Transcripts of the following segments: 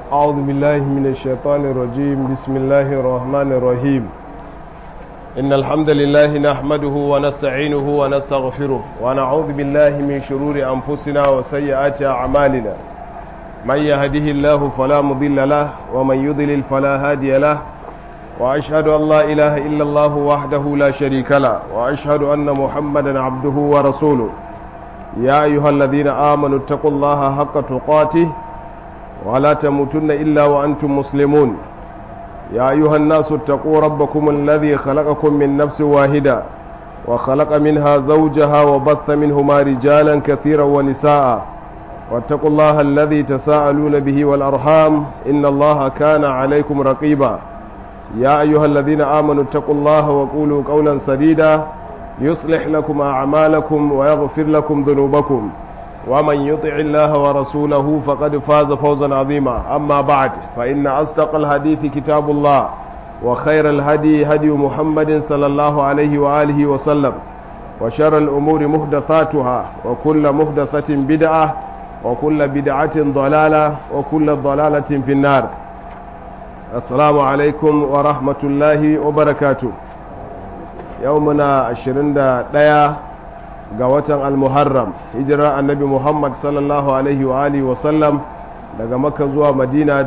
أعوذ بالله من الشيطان الرجيم بسم الله الرحمن الرحيم إن الحمد لله نحمده ونستعينه ونستغفره ونعوذ بالله من شرور أنفسنا وسيئات أعمالنا من يهده الله فلا مضل له ومن يضلل فلا هادي له وأشهد أن لا إله إلا الله وحده لا شريك له وأشهد أن محمدا عبده ورسوله يا أيها الذين آمنوا اتقوا الله حق تقاته ولا تموتن إلا وأنتم مسلمون يا أيها الناس اتقوا ربكم الذي خلقكم من نفس واحدة وخلق منها زوجها وبث منهما رجالا كثيرا ونساء واتقوا الله الذي تساءلون به والأرحام إن الله كان عليكم رقيبا يا أيها الذين آمنوا اتقوا الله وقولوا قولا سديدا يصلح لكم أعمالكم ويغفر لكم ذنوبكم ومن يطع الله ورسوله فقد فاز فوزا عظيما أما بعد فإن أصدق الحديث كتاب الله وخير الهدي هدي محمد صلى الله عليه وآله وسلم وشر الأمور محدثاتها وكل محدثة بدعة وكل بدعة ضلالة وكل ضلالة في النار السلام عليكم ورحمة الله وبركاته يومنا عشرين دقيقة ga watan al-muharram hijirar annabi muhammad sallallahu alaihi wa alihi wasallam daga maka zuwa madina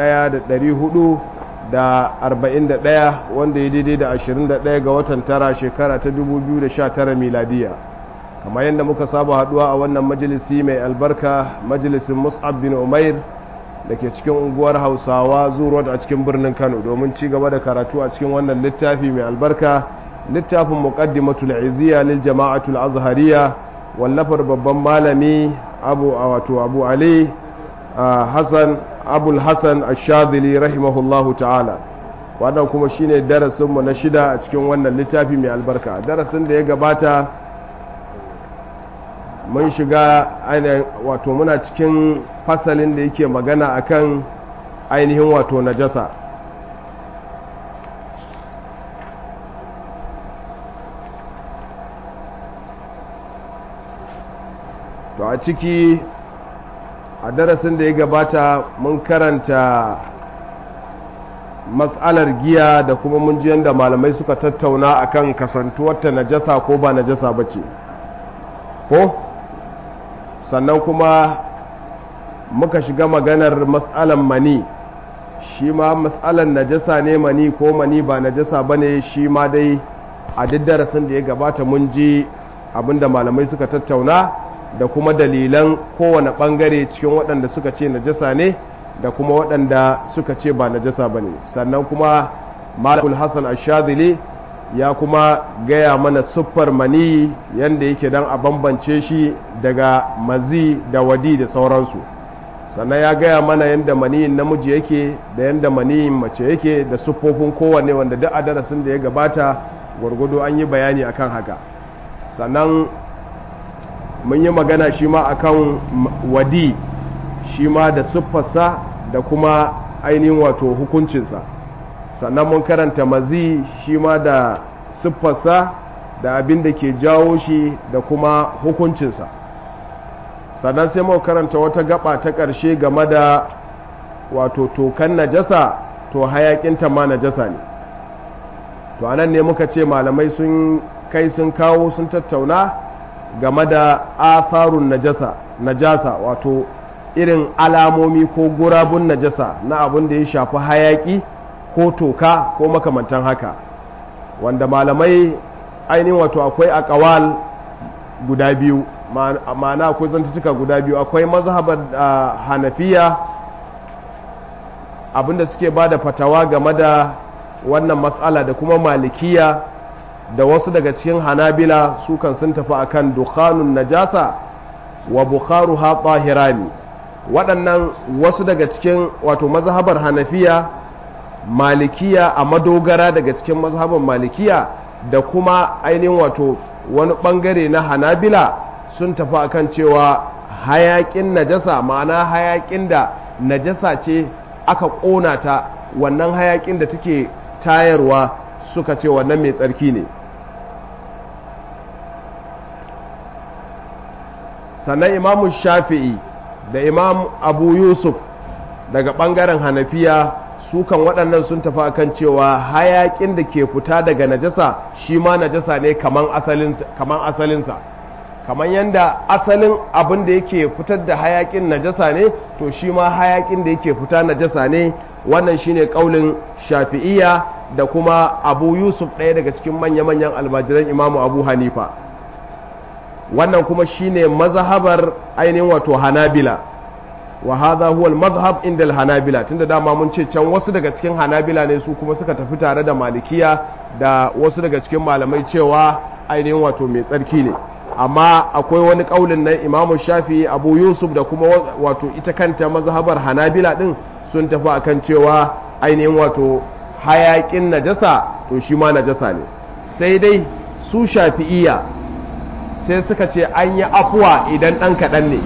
1441 wanda ya daidai da 21 ga watan tara shekara ta 2019 miladiya kamar yadda muka saba haduwa a wannan majalisi mai albarka majalisin mus'ab bin umair da ke cikin unguwar hausawa zuwa a cikin birnin kano domin ci gaba da karatu a cikin wannan littafi mai albarka littafin muqaddimatul iziya lil jama'atul azhariya wallafar babban malami abu wato abu ali hasan abul hasan ash-shadhili rahimahullahu ta'ala wannan kuma shine darasin mu na shida a cikin wannan littafi mai albarka darasin da ya gabata mun shiga wato muna cikin fasalin da yake magana akan ainihin wato najasa to a ciki a darasin da ya gabata mun karanta matsalar giya da kuma mun ji yadda malamai suka tattauna akan kasantuwarta najasa ko ba najasa ba ce ko sannan kuma muka shiga maganar matsalar mani shi ma matsalar najasa ne mani ko mani ba najasa ba ne shi ma dai a duk darasin da ya gabata mun ji abinda malamai suka tattauna da kuma dalilan kowane ɓangare cikin waɗanda suka ce najasa ne da kuma waɗanda suka ce ba najasa ba ne sannan kuma malakul hassan ashadili ya kuma gaya mana siffar mani yadda yake don a bambance shi daga mazi da wadi da sauransu sannan ya gaya mana yadda maniyin namiji yake da yadda maniyin mace yake da siffofin kowanne wanda duk a darasin da ya gabata gwargwado an yi bayani akan haka sannan mun yi magana shi ma akan wadi shi ma da siffarsa da kuma ainihin wato hukuncinsa sannan mun karanta mazi shi ma da siffarsa da abin da ke jawo shi da kuma hukuncinsa sannan sai mun karanta wata gaba ta ƙarshe game da wato tokan najasa to hayakinta ma najasa ne to anan ne muka ce malamai sun kai sun kawo sun tattauna game da atharun najasa najasa wato irin alamomi ko gurabun najasa na abin da ya shafi hayaki ko toka ko makamantan haka wanda malamai ainihin wato akwai akawal guda biyu ma'ana akwai zantutuka guda biyu akwai mazhabar hanafiya abinda suke ba da fatawa game da wannan matsala da kuma malikiya da wasu daga cikin hanabila su kan sun tafi akan dukhanun najasa wa bukharuha tahirani waɗannan wasu daga cikin wato mazhabar hanafiya malikiya a madogara daga cikin mazhabar malikiya da kuma ainihin wato wani ɓangare na hanabila sun tafi akan cewa hayaƙin najasa ma'ana hayaƙin da najasa ce aka ƙona ta wannan hayaƙin da take tayarwa suka ce wannan mai tsarki ne sannan imamu shafi'i da imam abu yusuf daga ɓangaren hanafiya su kan waɗannan sun tafi akan cewa hayaƙin da ke fita daga najasa shi ma najasa ne kaman asalinsa kamar yadda asalin abin da yake fitar da hayaƙin najasa ne to shi ma hayaƙin da yake fita najasa ne wannan shine ƙaulin shafi'iyya da kuma abu yusuf ɗaya daga cikin manya-manyan almajiran imamu abu hanifa wannan kuma shine mazhabar ainihin wato hanabila wa hadha huwa al-madhhab inda al-hanabila tunda dama mun ce can wasu daga cikin hanabila ne su kuma suka tafi tare da malikiya da wasu daga cikin malamai cewa ainihin wato mai tsarki ne amma akwai wani kaulin na Imam Shafi Abu Yusuf da kuma wato ita kanta mazhabar hanabila din sun tafi akan cewa ainihin wato hayakin najasa to shi ma najasa ne sai dai su shafi'iyya sai suka ce an yi afuwa idan ɗan kaɗan ne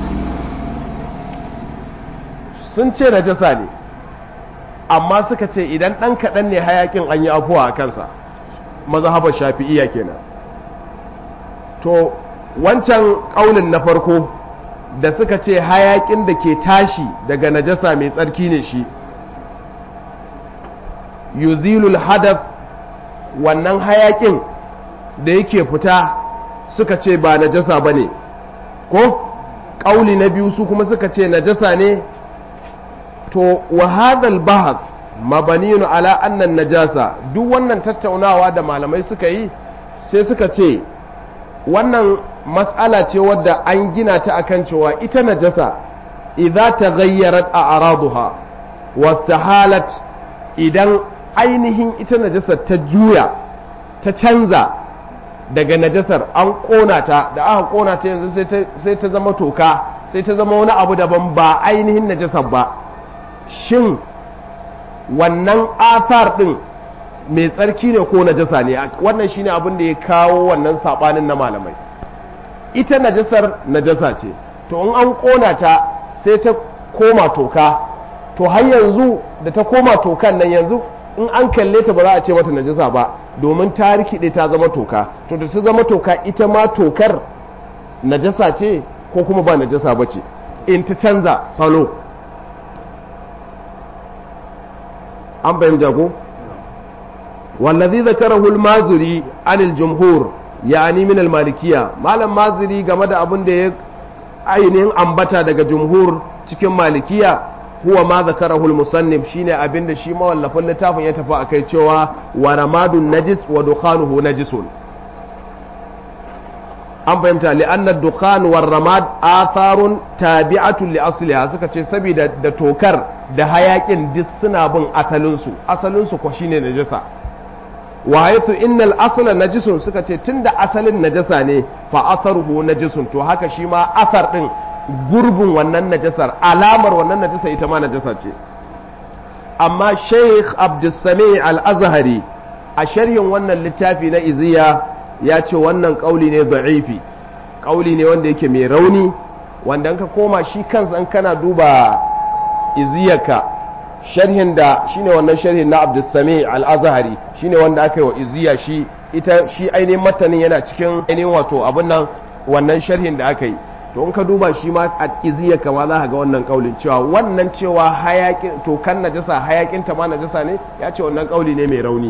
sun ce najasa ne amma suka ce idan ɗan kaɗan ne hayakin an yi afuwa a kansa mazhabar shafi'iyya kenan to wancan ƙaunin na farko da suka ce hayakin da ke tashi daga najasa mai tsarki ne shi yuzilul hadath wannan hayakin da yake fita suka ce ba najasa ba ne ko ƙauli na biyu su kuma suka ce najasa ne to wahadal bahad mabaniyun ala annan najasa duk wannan tattaunawa da malamai suka yi sai suka ce wannan matsala ce wadda an gina ta akan cewa ita najasa idza taghayyarat a'raduha wastahalat idan ainihin ita najasar ta juya ta canza daga najasar an kona ta da aka kona ta yanzu sai ta zama toka sai ta zama wani abu daban ba ainihin najasar ba shin wannan athar din mai tsarki ne ko najasa ne wannan shine abin da ya kawo wannan sabanin na malamai ita najasar najasa ce to in an kona ta sai ta koma toka to har yanzu da ta koma tokan nan yanzu in an kalle ta ba za a ce mata najasa ba domin ta rikide ta zama toka to da ta zama toka ita ma tokar najasa ce ko kuma ba najasa ba ce in ta canza salo an fahimta ko wallazi zakarahu al-mazuri anil jumhur yani min al-malikiyya malam mazuri game da abin da ya ainihin ambata daga jumhur cikin malikiya huwa ma zakarahu al-musannif shine abin da shi mawallafin littafin ya tafi akai cewa wa ramadun najis wa dukhanuhu najisun an fahimta li'anna dukhan war ramad atharun tabi'atun li asliha suka ce saboda da tokar da hayakin duk suna bin asalinsu asalinsu ko shine najasa wa haythu innal asla najisun suka ce tunda asalin najasa ne fa atharuhu najisun to haka shi ma asar din gurbin wannan najasar alamar wannan najasa ita ma najasa ce amma Sheikh Abdulsami Al-Azhari a sharhin wannan littafi na Iziya ya ce wannan kauli ne da'ifi kauli ne wanda yake mai rauni wanda ka koma shi kansa in kana duba iziyarka sharhin da shine wannan sharhin na Abdulsami Al-Azhari shine wanda aka yi wa iziya shi ita shi ainihin matanin yana cikin ainihin wato abin nan wannan sharhin da aka yi to in ka duba shi ma a iziya kama za ka ga wannan kaulin cewa wannan cewa hayakin to kan najasa hayakin ta ma najasa ne ya ce wannan kauli ne mai rauni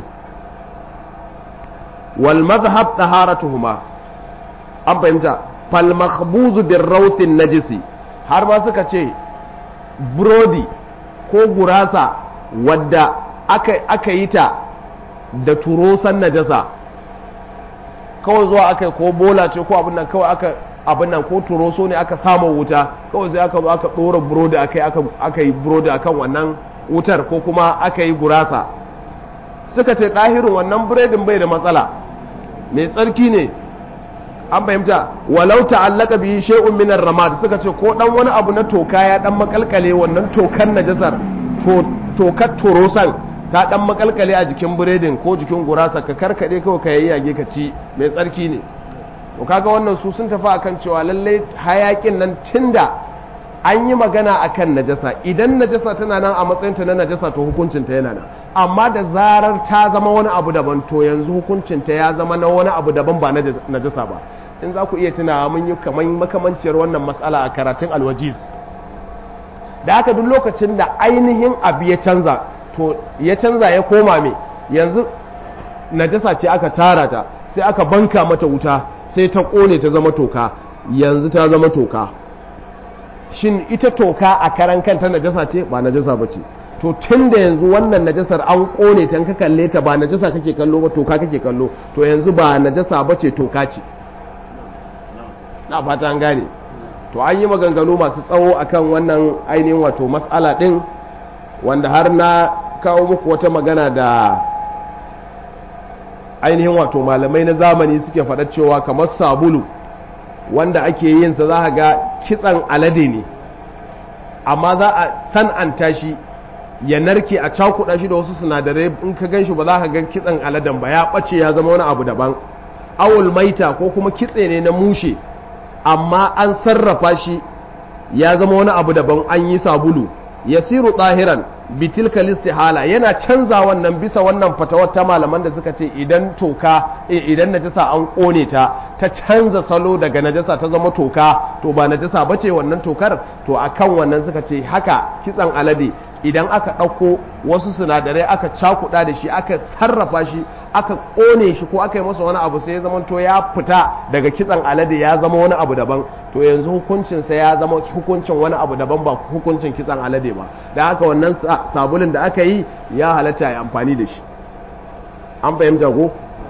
wal madhhab taharatuhuma an fahimta fal makhbuzu bir rawtin najisi har ma suka ce burodi ko gurasa wadda aka, aka yi ta da turosan najasa kawai zuwa aka ko bola ce ko abin nan kawai aka abin nan ko turoso ne aka samu wuta kawai sai aka zo aka ɗora burodi aka aka yi burodi akan wannan wutar ko kuma aka yi gurasa suka ce ɗahirin wannan biredin bai da matsala mai tsarki ne an fahimta walau ta'allaka bihi shay'un min ar-ramad suka ce ko dan wani abu na toka ya dan makalkale wannan tokan najasar to tokar turosan ta dan makalkale a jikin biredin ko jikin gurasa ka karkade kawai ka yayyage ka ci mai tsarki ne to kaga wannan su sun tafi akan cewa lalle hayakin nan tunda an yi magana akan najasa idan najasa tana nan a matsayinta na najasa to hukuncinta yana nan amma da zarar ta zama wani abu daban to yanzu hukuncinta ya zama na wani abu daban ba najasa ba in za ku iya tunawa mun yi kamar makamanciyar wannan matsala a karatun alwajiz da haka duk lokacin da ainihin abu ya canza to ya canza ya koma me yanzu najasa ce aka tara ta sai aka banka mata wuta sai ta kone ta zama toka yanzu ta zama toka shin ita toka a karan kanta najasa ce ba najasa ba ce to tun da yanzu wannan najasar an kone ta ka kalle ta ba najasa kake kallo ba toka kake kallo to yanzu ba najasa ba ce toka ce na fata an gane to an yi maganganu masu tsawo akan wannan ainihin wato matsala din wanda har na kawo muku wata magana da ainihin wato malamai na zamani suke faɗa cewa kamar sabulu wanda ake yin sa za ga kitsan alade ne amma za a san'anta shi ya narke a cakuɗa shi da wasu sinadarai in ka gan shi ba za ka ga kitsan aladen ba ya ɓace ya zama wani abu daban awul maita ko kuma kitse ne na mushe amma an sarrafa shi ya zama wani abu daban an yi sabulu yasiru tsahiran bitilka listihala yana canza wannan bisa wannan fatawar ta malaman da suka ce idan toka idan najasa an kone ta ta canza salo daga najasa ta zama toka to ba najasa bace wannan tokar to akan wannan suka ce haka kitsan alade idan aka ɗauko wasu sinadarai aka cakuɗa da shi aka sarrafa shi aka ƙone shi ko aka yi masa wani abu sai ya zama to ya fita daga kitsan alade ya zama wani abu daban to yanzu hukuncinsa ya zama hukuncin wani abu daban ba hukuncin kitsan alade ba da haka wannan sabulin da aka yi ya halatta ya amfani da shi an fahimta ko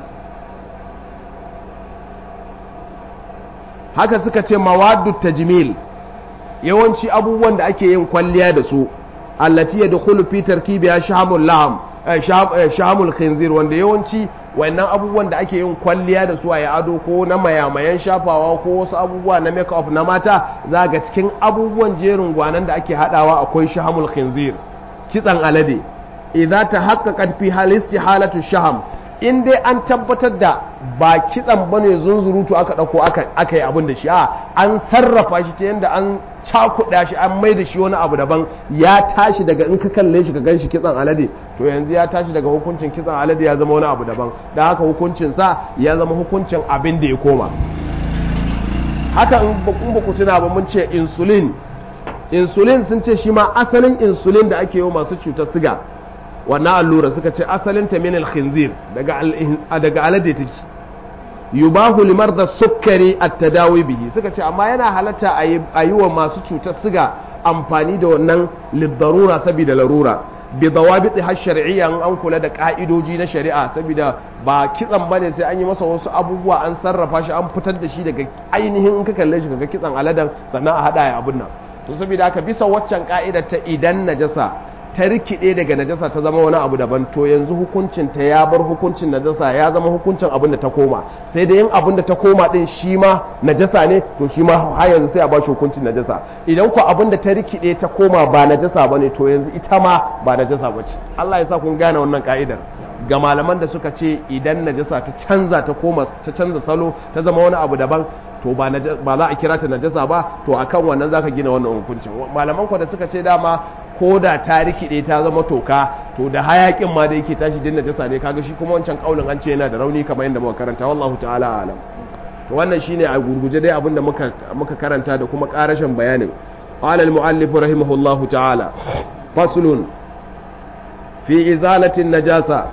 haka suka ce mawaddu tajmil yawanci abubuwan da ake yin kwalliya da su allati yadkhulu fi tarkibiha shahamul laham shahamul khinzir wanda yawanci wannan abubuwan da ake yin kwalliya da su a ado ko na mayamayan shafawa ko wasu abubuwa na make up na mata za ga cikin abubuwan jerin gwanan da ake hadawa akwai shahamul khinzir kitsan alade idza tahaqqaqat fi halisti halatu shaham in dai an tabbatar da ba kitsan bane zunzurutu aka dauko aka aka yi abin da shi a an sarrafa shi ta yanda an cakuɗa shi an mai da shi wani abu daban ya tashi daga in ka kalle shi ka gan shi kitsan alade to yanzu ya tashi daga hukuncin kitsan alade ya zama wani abu daban da haka hukuncin sa ya zama hukuncin abin da ya koma haka in ba ku tuna ba mun ce insulin insulin sun ce shi ma asalin insulin da ake yi masu cutar siga wannan allura suka ce asalin ta min al-khinzir daga daga alade take yubahu limar da sukkari a tadawi bihi suka ce amma yana halatta a yi wa masu cutar siga amfani da wannan liddarura saboda larura bi dawabiti har shari'iyya an kula da ka'idoji na shari'a saboda ba kitsan bane sai an yi masa wasu abubuwa an sarrafa shi an fitar da shi daga ainihin in ka kalle shi kaga kitsan aladan sannan a hada ya abun nan to saboda haka bisa waccan ka'idar ta idan najasa ta rikide daga najasa ta zama wani abu daban to yanzu hukuncin ta ya bar hukuncin najasa ya zama hukuncin abin da ta koma sai da yin abin da ta koma din shi ma najasa ne to shi ma har yanzu sai a ba shi hukuncin najasa idan ku abin da ta rikide ta koma ba najasa bane to yanzu ita ma ba najasa bace Allah ya sa kun gane wannan ka'idar ga malaman da suka ce idan najasa ta canza ta koma ta canza salo ta zama wani abu daban to ba za a kira ta najasa ba to akan wannan zaka gina wannan hukuncin malaman ku da suka ce dama ko da ta rikide ta zama toka to da hayakin ma da yake tashi din najasa ne kaga shi kuma wancan kaulin an ce yana da rauni kamar yadda muka karanta wallahu ta'ala alam to wannan shine a gurguje dai abinda muka muka karanta da kuma karashin bayanin qala al muallif rahimahullahu ta'ala faslun fi izalati najasa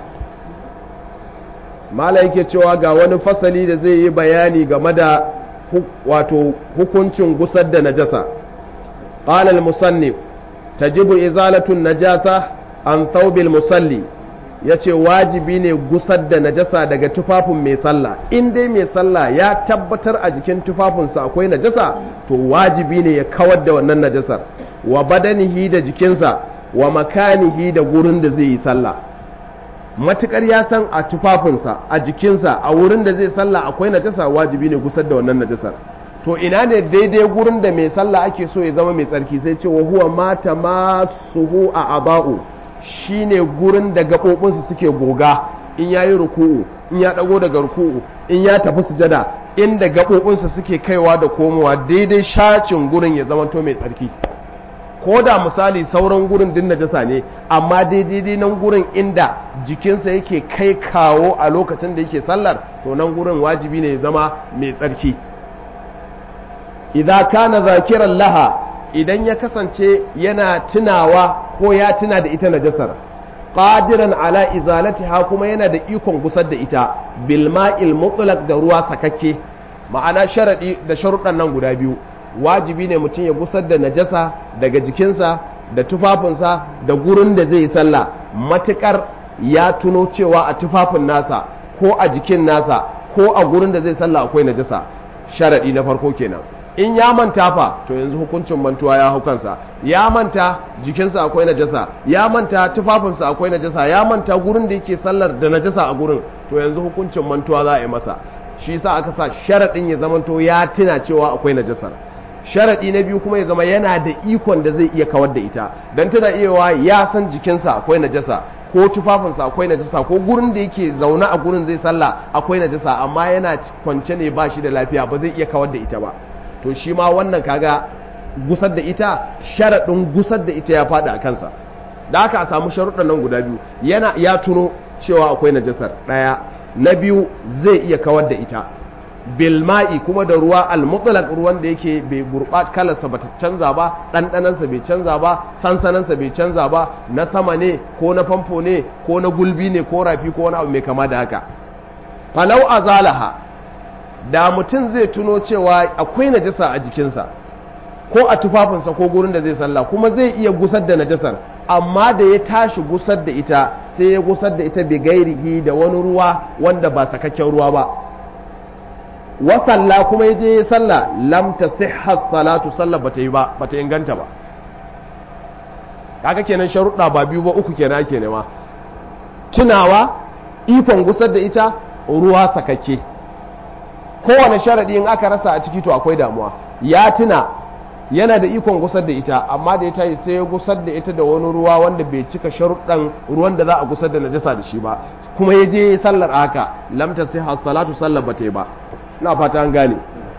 mala yake cewa ga wani fasali da zai yi bayani game da wato hukuncin gusar da najasa qala al musannif tajibu izalatun najasa an thawbil musalli yace wajibi ne gusar da najasa daga tufafin mai sallah in dai mai sallah ya tabbatar a jikin tufafinsa akwai najasa to wajibi ne ya kawar da wannan najasar wa badanihi da jikinsa wa makanihi da gurin da zai yi sallah matukar ya san a tufafinsa a jikinsa a wurin da zai sallah akwai najasa wajibi ne gusar da wannan najasar to ina ne daidai gurin da mai sallah ake so ya zama mai tsarki sai ce wa huwa mata masuhu a aba'u shine gurin da gaɓoɓinsu suke goga in ya yi ruku'u in ya ɗago daga ruku'u in ya tafi sujada inda gaɓoɓinsu suke kaiwa da komowa daidai shacin gurin ya zama to mai tsarki ko da misali sauran gurin din najasa ne amma daidai nan gurin inda jikinsa yake kai kawo a lokacin da yake sallar to nan gurin wajibi ne ya zama mai tsarki idza kana zakiran laha idan ya kasance yana tunawa ko ya tuna da ita najasar qadiran ala izalatiha kuma yana da ikon gusar da ita bil ma'il mutlaq da ruwa sakakke ma'ana sharadi da sharuɗan nan guda biyu wajibi ne mutum ya gusar da najasa daga jikinsa da tufafinsa da gurin da zai yi sallah matukar ya tuno cewa a tufafin nasa ko a jikin nasa ko a gurin da zai sallah akwai najasa sharadi na farko kenan in ya manta fa to yanzu hukuncin mantuwa ya hau kansa ya manta jikinsa akwai najasa ya manta tufafinsa akwai najasa ya manta gurin da yake sallar da najasa a gurin to yanzu hukuncin mantuwa za a yi masa shi sa aka sa sharaɗin ya zamanto ya tuna cewa akwai najasar sharaɗi na biyu kuma ya zama yana da ikon da zai iya kawar da ita don tana iya ya san jikinsa akwai najasa ko tufafinsa akwai najasa ko gurin da yake zaune a gurin zai sallah akwai najasa amma yana kwance ne ba shi da lafiya ba zai iya kawar da ita ba to shi ma wannan kaga gusar da ita sharaɗin gusar da ita ya faɗi a kansa da aka a samu sharuɗan nan guda biyu yana ya tuno cewa akwai najasar ɗaya na biyu zai iya kawar da ita bilma'i kuma da ruwa almutlaq ruwan da yake bai gurɓa kalarsa bata canza ba ɗanɗanansa bai canza ba sansanansa bai canza ba na sama ne ko na famfo ne ko na gulbi ne ko rafi ko wani abu mai kama da haka falau azalaha da mutum zai tuno cewa akwai najasa a jikinsa ko a tufafinsa ko gurin da zai sallah kuma zai iya gusar da najasar amma da ya tashi gusar da ita sai ya gusar da ita bi gairihi da wani ruwa wanda ba sakakken ruwa ba wa salla kuma ya je ya salla lam tasihha salatu sallah bata yi ba bata inganta ba kaga kenan sharuɗa ba biyu ba uku kenan ake nema tunawa ikon gusar da ita ruwa sakakke kowane sharaɗi in aka rasa a ciki to akwai damuwa ya tuna yana da ikon gusar da ita amma da ya tashi sai ya gusar da ita da wani ruwa wanda bai cika sharuɗan ruwan da za a gusar da najasa da shi ba kuma ya je sallar haka lamta sai salatu sallar bata yi ba na fata an gane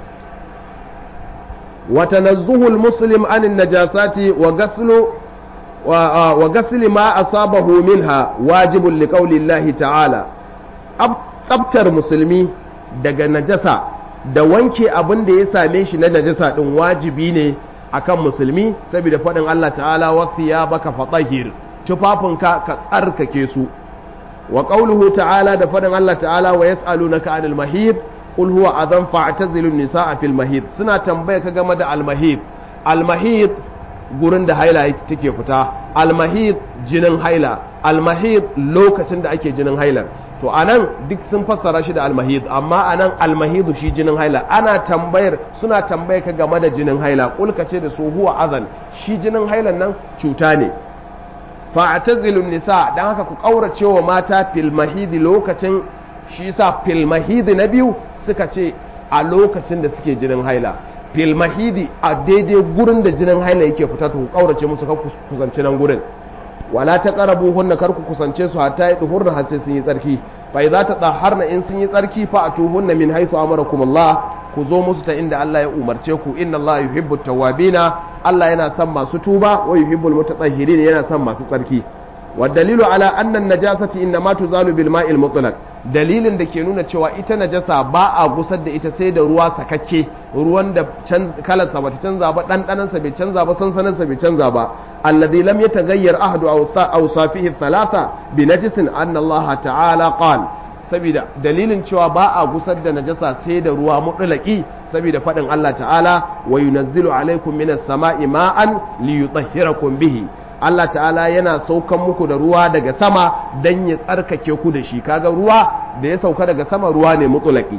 wa tanazzuhul muslim anin najasati wa gaslu wa gasli ma asabahu minha wajibun liqaulillahi ta'ala tsabtar musulmi daga najasa da wanke abin da ya same shi na najasa din wajibi ne akan musulmi saboda faɗin Allah ta'ala ya baka fatahir tufafinka ka tsarkake su wa qauluhu ta'ala da faɗin Allah ta'ala wa yas'alunaka 'anil mahid qul huwa adhan fa'tazilu nisaa fil mahid suna tambaya ka game da al mahid al mahid gurin da haila take fita al mahid jinin haila al mahid lokacin da ake jinin hailar to anan duk sun fassara shi da almahid amma anan almahidu shi jinin haila ana tambayar suna tambaye ka game da jinin haila kulka ce da su huwa azan shi jinin hailan nan cuta ne fa'tazilun nisa dan haka ku kaurace wa mata fil mahidi lokacin shi yasa fil mahidi na biyu suka ce a lokacin da suke jinin haila fil mahidi a daidai gurin da jinin haila yake fita to ku kaurace musu ka kusanci nan gurin wala ta karabu hunna kar ku kusance su hatta yi duhurna har sai sun yi tsarki fa idza ta taharna in sun yi tsarki fa atuhunna min haythu amarakum Allah ku zo musu ta inda Allah ya umarce ku inna Allah yuhibbu tawwabina Allah yana son masu tuba wa yuhibbul mutatahhirin yana son masu tsarki wa dalilu ala anna najasati inma tuzalu bil ma'il mutlaq dalilin da ke nuna cewa ita najasa ba a gusar da ita sai da ruwa sakakke ruwan da kalarsa bata canza ba ɗanɗanansa bai canza ba sansaninsa bai canza ba alladhi lam yataghayyar ahdu awsafihi thalatha bi najisin anna Allah ta'ala qal saboda dalilin cewa ba a gusar da najasa sai da ruwa mutlaqi saboda faɗin Allah ta'ala wa yunazzilu alaikum minas sama'i ma'an liyutahhirakum bihi Allah ta'ala yana saukan muku da ruwa daga sama don ya tsarkake ku da shi kaga ruwa da ya sauka daga sama ruwa ne mutulaki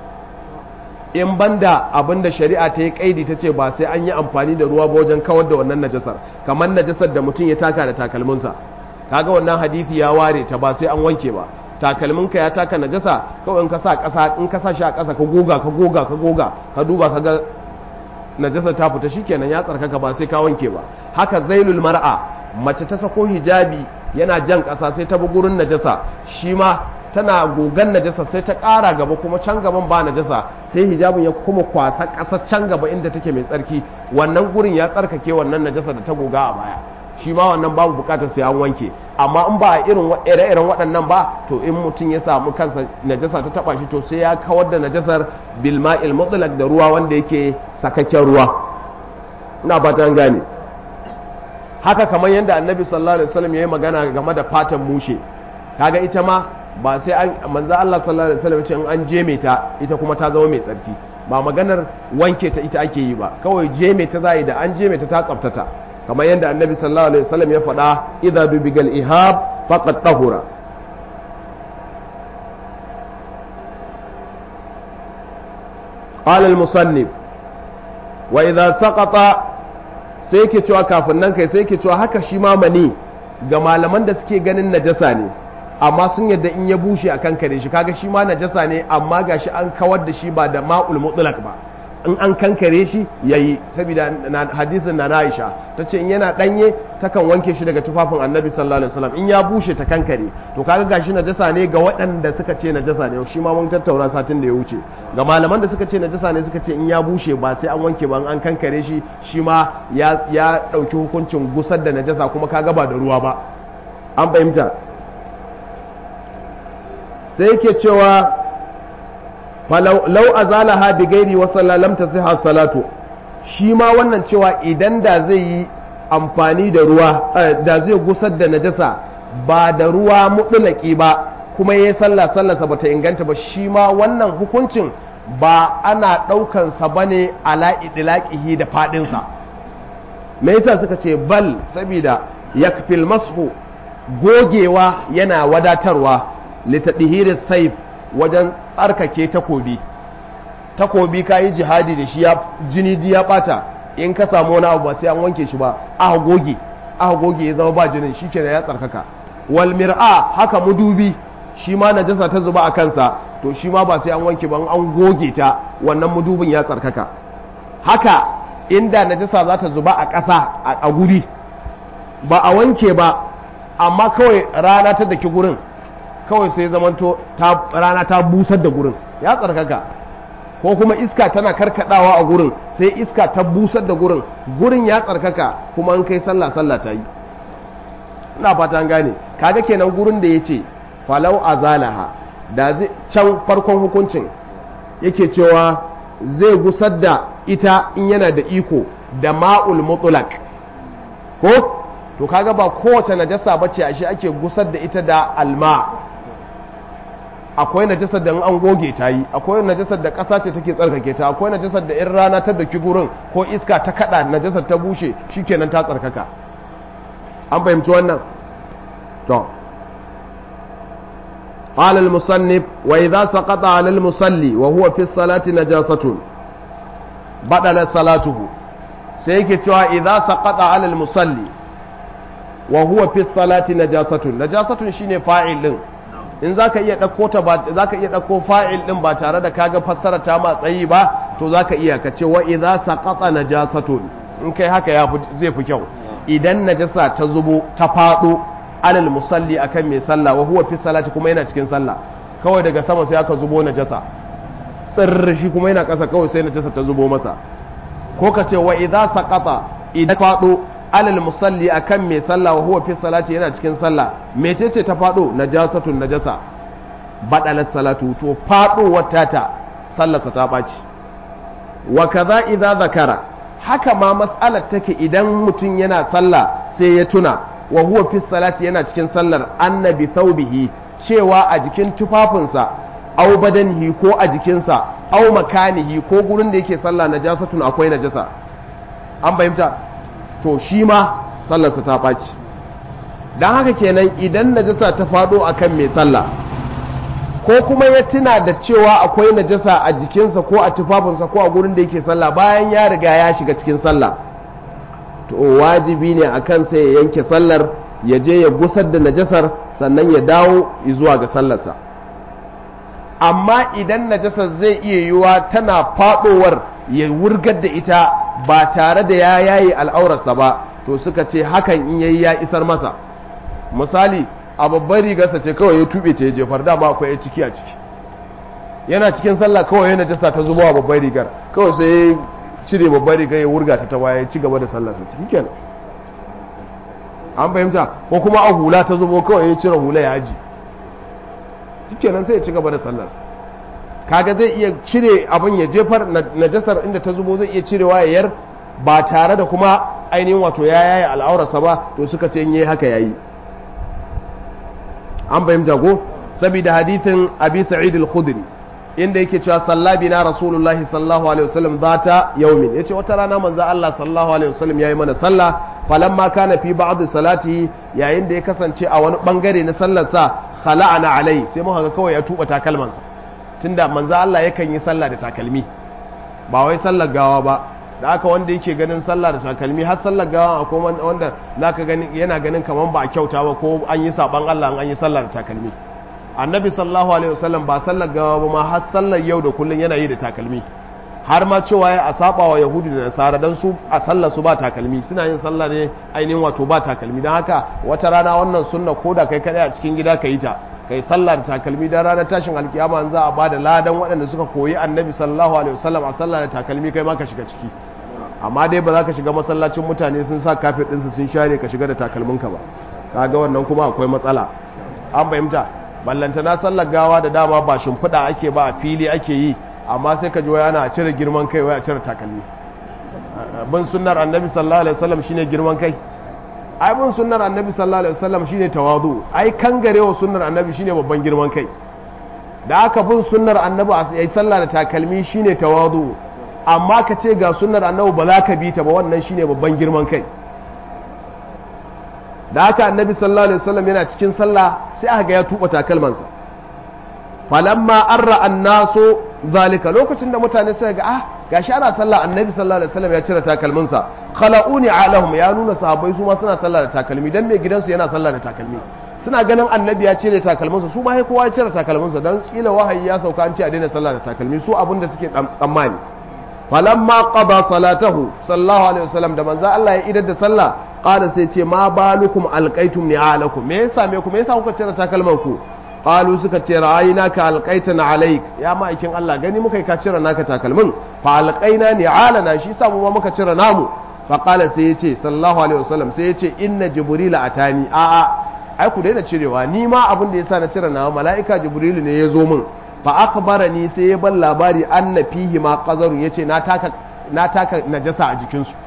in banda abinda shari'a ta yi kaidi ta ce ba sai an yi amfani da ruwa ba wajen kawar da wannan najasar kamar najasar da mutum ya taka da takalminsa kaga wannan hadisi ya ware ta ba sai an wanke ba takalminka ya taka najasa kawai in ka sa ƙasa in ka sa shi a ƙasa ka goga ka goga ka goga ka duba ka ga najasa ta fita shikenan ya tsarkaka ba sai ka wanke ba haka zailul mar'a mace ta sako hijabi yana jan ƙasa sai ta bi gurin najasa shi ma tana gogan najasa sai ta ƙara gaba kuma can gaban ba najasa sai hijabin ya kuma kwasa ƙasa can gaba inda take mai tsarki wannan gurin ya tsarkake wannan najasa da ta goga a baya shi ma wannan babu bukatar sai an wanke amma in ba a irin ire-iren waɗannan ba to in mutum ya samu kansa najasa ta taba shi to sai ya kawar da najasar bilma'il mutlaq da ruwa wanda yake sakakken ruwa ina fata an gane haka kamar yadda annabi sallallahu alaihi wasallam yayi magana game da fatan mushe kaga ita ma ba sai an manzo Allah sallallahu alaihi wasallam ce in an jeme ta ita kuma ta zama mai tsarki ba maganar wanke ta ita ake yi ba kawai jeme ta zai da an jeme ta ta tsaftata kamar yadda annabi sallallahu alaihi wasallam ya faɗa idza dubigal ihab faqad tahura قال المصنف وإذا سقط sai ke cewa kafin nan kai sai ke cewa haka shi ma mani ga malaman da suke ganin najasa ne amma sun yadda in ya bushe a kan kare shi kaga shi ma najasa ne amma gashi an kawar da shi ba da ma'ul mutlaq ba in an kankare shi yayi saboda hadisin na Aisha tace in yana danye takan wanke shi daga tufafin Annabi sallallahu alaihi wasallam in ya bushe ta kankare to kaga gashi najasa ne ga waɗanda suka ce najasa ne shi ma mun tattauna satin da ya wuce ga malaman da suka ce najasa ne suka ce in ya bushe ba sai an wanke ba an kankare shi shi ma ya ya dauki hukuncin gusar da najasa kuma kaga ba da ruwa ba an fahimta sai yake cewa lau azalaha bi gairi wa lam tasihha salatu shi ma wannan cewa idan da zai yi amfani da ruwa da zai gusar da najasa ba da ruwa mutlaki ba kuma yayi sallah sallarsa bata inganta ba shi ma wannan hukuncin ba ana daukan sa bane ala idlaqihi da fadin sa me yasa suka ce bal saboda yakfil mashu gogewa yana wadatarwa litadhihiris sayf wajen tsarkake takobi takobi ka yi jihadi da shi ya jini ya bata in ka samu wani abu ba sai an wanke shi ba aka goge aka goge ya zama ba jinin shi kenan ya tsarkaka wal mir'a haka mudubi shi ma najasa ta zuba a kansa to shi ma ba sai an wanke ba an goge ta wannan mudubin ya tsarkaka haka inda najasa za ta zuba a ƙasa a guri ba a wanke ba amma kawai rana ta daki gurin kawai sai zamanto rana ta busar da gurin ya tsarkaka ko kuma iska tana karkadawa a gurin sai iska ta busar da gurin gurin ya tsarkaka kuma an kai sallah sallah ta yi ina fata an gane kaga kenan gurin da yace falau azalaha da zai can farkon hukuncin yake cewa zai gusar da ita in yana da iko da ma'ul mutlaq ko to kaga ba kowace najasa bace ashe ake gusar da ita da alma akwai najasar da an goge ta yi akwai najasar da ƙasa ce take tsarkake ta akwai najasar da in rana ta daki gurin ko iska ta kada najasar ta bushe shikenan ta tsarkaka an fahimci wannan to قال المصنف وإذا سقط على المصلي وهو في الصلاة نجاسة بدل صلاته سيكي توا إذا سقط على المصلي وهو في الصلاة نجاسة نجاسة شيني فاعل in za ka iya ɗauko ta ba za ka iya ɗauko fa'il ɗin ba tare da kaga fassara ta ma tsayi ba to za ka iya ka ce wa idza saqata najasatun in kai haka ya zai fi kyau idan najasa ta zubo ta faɗo alal musalli akan mai sallah wa huwa fi salati kuma yana cikin sallah kawai daga sama sai aka zubo najasa tsirr shi kuma yana ƙasa kawai sai najasa ta zubo masa ko ka ce wa idza saqata idan faɗo alal musalli akan mai sallah wa huwa fi salati yana cikin sallah mecece ta fado najasatun najasa badalat salatu to fado wata ta sallarsa ta baci wa kaza idza zakara haka ma mas'alar take idan mutum yana sallah sai ya tuna wa huwa fi salati yana cikin sallar annabi thawbihi cewa a jikin tufafinsa au badanihi ko a jikinsa au makanihi ko gurin da yake sallah najasatun akwai najasa an fahimta to shi ma sallarsa ta ɓaci don haka kenan idan najasa ta faɗo a kan mai sallah ko kuma ya tuna da cewa akwai najasa a jikinsa ko a tufafinsa ko a gurin da yake sallah bayan ya riga ya shiga cikin sallah to wajibi ne a kansa ya yanke sallar ya je ya gusar da najasar sannan ya dawo zuwa ga sallarsa amma idan najasar zai iya yiwuwa tana faɗowar ya wurgar da ita ba tare da ya yayi al'aurarsa ba to suka ce hakan in yayi ya isar masa misali a babbar rigarsa ce kawai ya tube ta ya jefar dama akwai ya ciki a ciki yana cikin sallah kawai yana jasa ta zuba a babbar rigar kawai sai ya cire babbar rigar ya wurga ta ta baya ya ci gaba da sallarsa ciki kenan an fahimta ko kuma a hula ta zubo kawai ya cire hula ya aji kenan sai ya ci gaba da sallarsa kaga zai iya cire abin ya jefar najasar inda ta zubo zai iya cirewa ya yar ba tare da kuma ainihin wato ya yaye al'aurarsa ba to suka ce in yi haka yayi an fahimta ko saboda hadithin abi sa'id al-khudri inda yake cewa sallabi na rasulullahi sallallahu alaihi wasallam zata yaumin yace wata rana manzo Allah sallallahu alaihi wasallam yayi mana sallah falamma kana fi ba'd salatihi yayin da ya kasance a wani bangare na sallar sa khala'ana alai sai muka ga kawai ya tuba takalmansa tunda manzo Allah yakan yi sallah da takalmi ba wai sallar gawa ba da aka wanda yake ganin sallah da takalmi har sallar gawa akwai wanda zaka gani yana ganin kaman ba a kyauta ba ko an yi saban Allah an yi sallah da takalmi annabi sallallahu alaihi wasallam ba sallar gawa ba ma har sallar yau da kullun yana yi da takalmi har ma cewa ya a saba wa yahudu da nasara dan su a sallar su ba takalmi suna yin sallah ne ainihin wato ba takalmi dan haka wata rana wannan sunna ko da kai kadai a cikin gida ka yi ta kai sallah da takalmi dan ranar tashin alkiyama an za a bada ladan waɗanda suka koyi annabi sallallahu alaihi wasallam a sallah da takalmi kai ma ka shiga ciki amma dai ba za ka shiga masallacin mutane sun sa kafet ɗinsu sun share ka shiga da takalminka ba kaga wannan kuma akwai matsala an fahimta ballanta na sallar gawa da dama ba shimfiɗa ake ba a fili ake yi amma sai ka ji waya ana cire girman kai waya cire takalmi bin sunnar annabi sallallahu alaihi wasallam shine girman kai ai bin sunnar annabi sallallahu alaihi wasallam shine tawadu ai kangarewa sunnar annabi shine babban girman kai da aka bin sunnar annabi a yi sallah da takalmi shine tawadu amma ka ce ga sunnar annabi ba za ka bi ta ba wannan shine babban girman kai da haka annabi sallallahu alaihi wasallam yana cikin sallah sai aka ga ya tuba takalmansa falamma arra annasu zalika lokacin da mutane suka ga ah gashi ana sallah annabi sallallahu alaihi wasallam ya cire takalminsa khala'uni alahum ya nuna sahabbai su ma suna sallah da takalmi dan mai gidansu yana sallah da takalmi suna ganin annabi ya cire takalminsa su ma sai kowa ya cire takalminsa dan kila wahayi ya sauka an ce a daina sallah da takalmi su abin da suke tsammani falamma qada salatahu sallallahu alaihi wasallam da manzo Allah ya idar da sallah qala sai ce ma balukum alqaitum ni'alakum me yasa me ku me yasa kuka cire takalman ku qalu suka ce ra'ayna ka alqaitana alaik ya ma'aikin Allah gani muka ka cire naka takalmin fa alqaina ni'alana shi sa mu ma muka cire namu fa qala sai yace sallallahu alaihi wasallam sai yace inna jibril atani a a ai ku daina cirewa ni ma abin da yasa na cire nawa mala'ika jibril ne ya zo min fa akhbarani sai ya ban labari anna fihi ma qazaru yace na taka na taka najasa a jikin su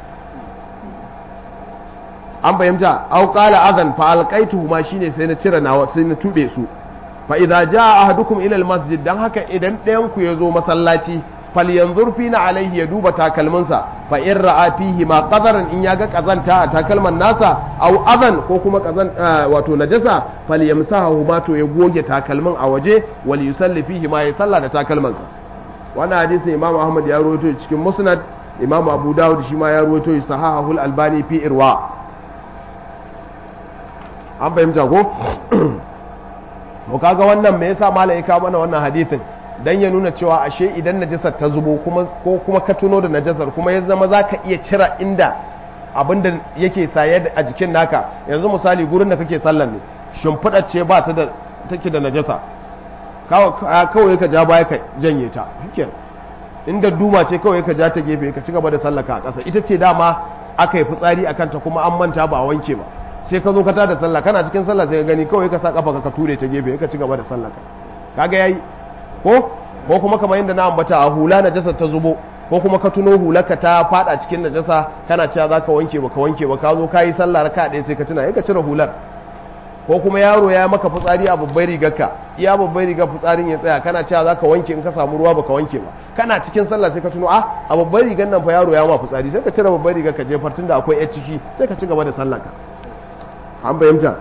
an fahimta au qala adhan fa alqaituhu ma shine sai na cire nawa sai na tube su fa idza jaa ahadukum ila almasjid dan haka idan ɗayan ku yazo masallaci falyanzur fina alaihi ya duba takalminsa fa in ra'a fihi ma qadaran in yaga kazanta a takalman nasa au adhan ko kuma kazan wato najasa falyamsahu ma to ya goge takalmin a waje wal yusalli fihi ma ya salla da takalmansa wannan hadisin imamu ahmad ya rawaito cikin musnad imamu abu dawud shi ma ya rawaito sahahul albani fi irwa an fahimta ko to kaga wannan me yasa malai ya kawo mana wannan hadisin dan ya nuna cewa ashe idan najasar ta zubo kuma ko kuma ka tuno da najasar kuma ya zama zaka iya cira inda abinda yake saye a jikin naka yanzu misali gurin da kake sallan ne shimfiɗar ce ba ta da take da najasa kawai ka ja baya ka janye ta shikenan inda duma ce kawai ka ja ta gefe ka ci gaba da sallaka a ƙasa ita ce dama aka yi fitsari akan ta kuma an manta ba a wanke ba sai ka zo ka tada sallah kana cikin sallah sai ka gani kawai ka sa kafa ka ture ta gefe ka ci gaba da sallaka kaga yayi ko ko kuma kamar yadda na ambata a hula najasa ta zubo ko kuma ka tuno hularka ta fada cikin najasa kana cewa zaka wanke ba ka wanke ba ka zo kayi sallah raka ɗaya sai ka tuna ka cire hular ko kuma yaro ya maka fitsari a babbar rigarka iya babbar rigar fitsarin ya tsaya kana cewa zaka wanke in ka samu ruwa baka wanke ba kana cikin sallah sai ka tuno a a babbar rigar nan fa yaro ya ma fitsari sai ka cire babbar rigar ka jefar tunda akwai yar ciki sai ka ci gaba da sallarka an fahimta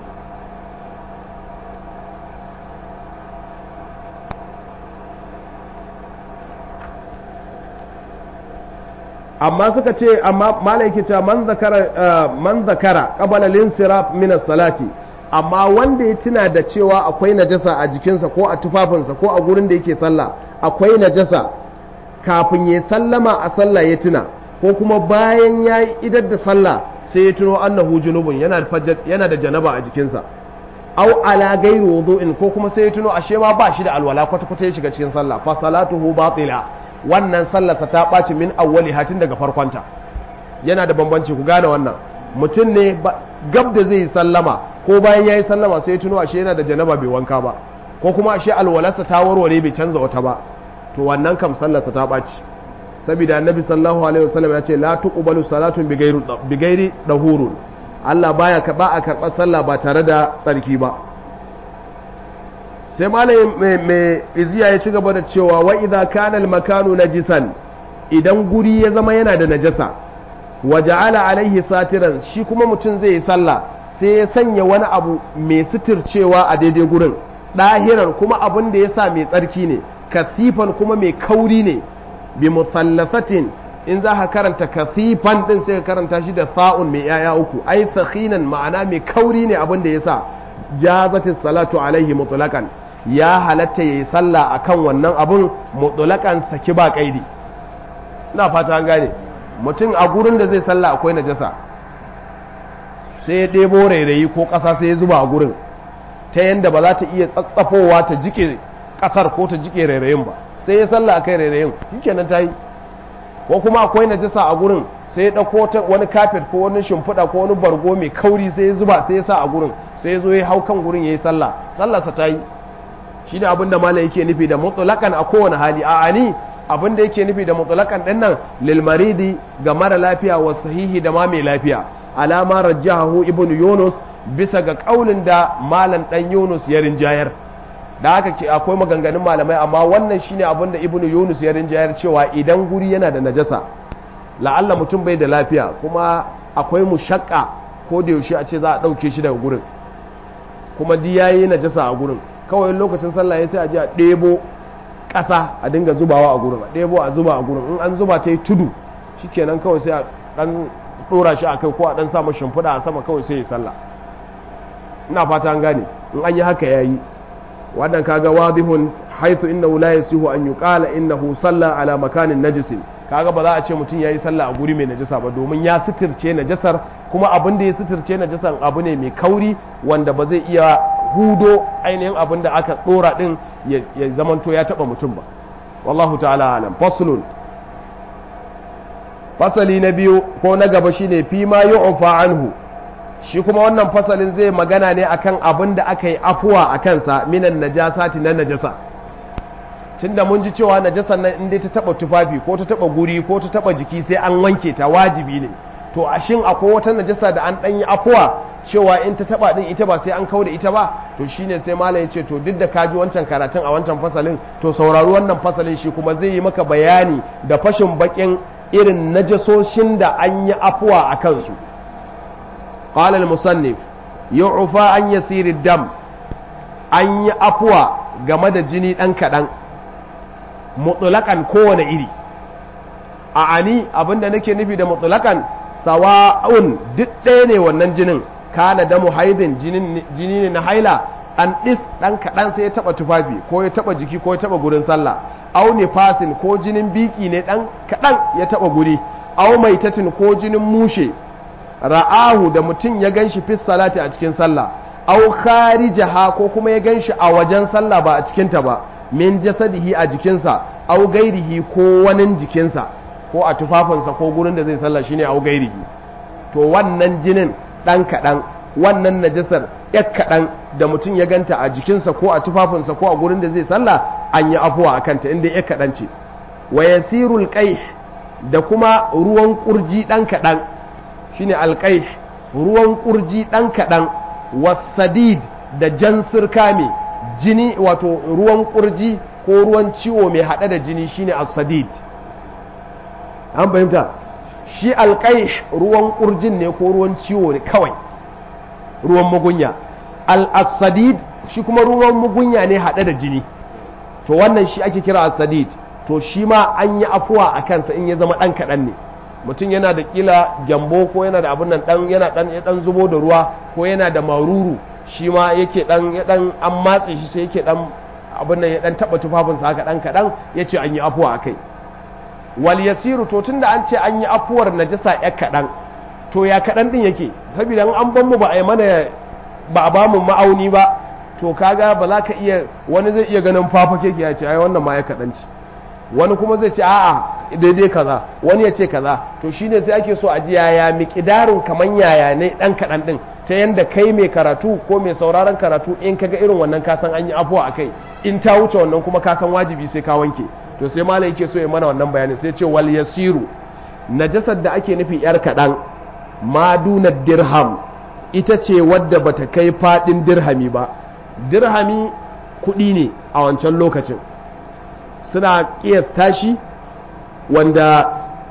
amma suka ce amma malai yake cewa man zakara man zakara qabala linsiraf min as-salati amma wanda ya tuna da cewa akwai najasa a jikinsa ko a tufafinsa ko a gurin da yake sallah akwai najasa kafin ya sallama a sallah ya tuna ko kuma bayan ya yi idar da sallah sai ya tuno annahu junubun yana da yana da janaba a jikinsa au ala gairu wudu'in ko kuma sai ya tuno ashe ma ba shi da alwala kwata kwata ya shiga cikin sallah fa salatuhu batila wannan sallarsa ta ɓaci min awwali hatin daga farkonta yana da bambanci ku gane wannan mutum ne gab da zai yi sallama ko bayan ya yi sallama sai ya tuno ashe yana da janaba bai wanka ba ko kuma ashe alwalarsa ta warware bai canza wata ba to wannan kam sallarsa ta ɓaci saboda annabi sallallahu alaihi wasallam ya ce la tuqbalu salatun bi ghairi dahurun Allah baya ba a karɓar sallah ba tare da tsarki ba sai malai mai iziya ya ci gaba da cewa wa idza kana al makanu najisan idan guri ya zama yana da najasa wa ja'ala alaihi satiran shi kuma mutum zai yi sallah sai ya sanya wani abu mai suturcewa a daidai gurin ɗahiran kuma abin da ya sa mai tsarki ne kasifan kuma mai kauri ne bi musallasatin in za ka karanta kasifan din sai ka karanta shi da sa'un mai yaya uku ai sakhinan ma'ana mai kauri ne abin da ya sa jazatis salatu alaihi mutlaqan ya halatta yayi sallah akan wannan abun mutlaqan saki ba kaidi ina fata an gane mutum a gurin da zai sallah akwai najasa sai ya ɗebo rairayi ko ƙasa sai ya zuba a gurin ta yadda ba za ta iya tsatsafowa ta jike ƙasar ko ta jike rairayin ba sai ya sallah akai rairayin shikenan ta yi ko kuma akwai najasa a gurin sai ya ɗauko wani kafet ko wani shimfiɗa ko wani bargo mai kauri sai ya zuba sai ya sa a gurin sai ya zo ya hau kan gurin ya yi sallah sallarsa ta yi shi ne abin da mala yake nufi da mutsulakan a kowane hali a ani abin da yake nufi da mutsulakan ɗin nan lilmaridi ga mara lafiya wa sahihi da ma mai lafiya alama rajjahu ibn yunus bisa ga kaulin da malam dan yunus ya rinjayar da haka ce akwai maganganun malamai amma wannan shine abin da ibn yunus ya rinjayar cewa idan guri yana da najasa la'alla mutum bai da lafiya kuma akwai mushakka ko da yaushe a ce za a ɗauke shi daga gurin kuma di yayi najasa a gurin kawai lokacin sallah ya sai a je a ɗebo ƙasa a dinga zubawa a gurin a ɗebo a zuba a gurin in an zuba ta yi tudu shikenan kawai sai a ɗan ɗora shi a kai ko a ɗan samu shimfiɗa a sama kawai sai ya sallah ina fata an gane in an yi haka ya yi wannan kaga wadihun haithu innahu la yasihu an yuqala innahu salla ala makanin najisin kaga ba za a ce mutum yayi sallah a guri mai najasa ba domin ya sitirce najasar kuma abin da ya sitirce najasar abu ne mai kauri wanda ba zai iya hudo ainihin abin da aka dora din ya zamanto ya taba mutum ba wallahu ta'ala alam faslun fasali na biyu ko na gaba shine fi ma yu'fa anhu shi kuma wannan fasalin zai magana ne akan abin da aka yi afuwa a kansa minan najasati na najasa tunda mun ji cewa najasan nan in dai ta taba tufafi ko ta taba guri ko ta taba jiki sai an wanke ta wajibi ne to a shin akwai wata najasa da an dan yi afuwa cewa in ta taba din ita ba sai an kauda ita ba to shine sai malam ya ce to duk da kaji wancan karatun a wancan fasalin to saurari wannan fasalin shi kuma zai yi maka bayani da fashin bakin irin najasoshin da an yi afuwa a kansu قال المصنف يعفى عن يسير الدم an yi afuwa game da jini ɗan kaɗan mutulakan kowane iri a ani abinda nake nufi da mutulakan sawa'un duk ɗaya ne wannan jinin kana da muhaidin jini ne na haila an ɗis ɗan kaɗan sai ya taɓa tufafi ko ya taɓa jiki ko ya taɓa gurin sallah au nifasin ko jinin biki ne ɗan kaɗan ya taɓa guri au maitatin ko jinin mushe ra'ahu da mutum ya ganshi fi salati a cikin sallah aw kharijaha ko kuma ya ganshi a wajen sallah ba a cikin ta ba min jasadihi a jikinsa aw gairihi ko wani jikinsa ko a tufafinsa ko gurin da zai sallah shine aw gairihi to wannan jinin dan kadan wannan najasar yak kadan da mutum ya ganta a jikinsa ko a tufafinsa ko a gurin da zai sallah an yi afuwa akan ta inda yak kadan ce wa yasirul qaih da kuma ruwan kurji dan kadan shine alƙai ruwan ƙurji ɗan kaɗan wasadid da jan sirka mai jini wato ruwan ƙurji ko ruwan ciwo mai haɗe da jini shine asadid an fahimta shi alƙai ruwan ƙurjin ne ko ruwan ciwo ne kawai ruwan mugunya al-asadid shi kuma ruwan mugunya ne haɗe da jini to wannan shi ake kira asadid to shi ma an yi afuwa a kansa in ya zama ɗan kaɗan ne mutum yana da kila gyambo ko yana da abin nan dan yana dan ya dan zubo da ruwa ko yana da maruru shi ma yake dan ya dan an matse shi sai yake dan abin nan ya dan taba tufafin sa haka dan kadan yace an yi afuwa akai wal yasiru to tunda an ce an yi afuwar najasa ya kadan to ya kadan din yake saboda an ban mu ba a yi mana ba a ba mu ma'auni ba to kaga ba za ka iya wani zai iya ganin fafake ya ce ai wannan ma ya kadan ci wani kuma zai ce a'a daidai kaza wani ya ce kaza to shine sai ake so a ji yaya miƙidarin kaman yaya ne dan kaɗan ɗin ta yanda kai mai karatu ko mai sauraron karatu in kaga irin wannan kasan an yi afuwa a kai in ta wuce wannan kuma ka san wajibi sai ka wanke to sai malam yake so ya mana wannan bayanin sai ce wal yasiru najasar da ake nufi yar kaɗan maduna dirham ita ce wadda bata kai faɗin dirhami ba dirhami kuɗi ne a wancan lokacin suna ƙiyasta shi wanda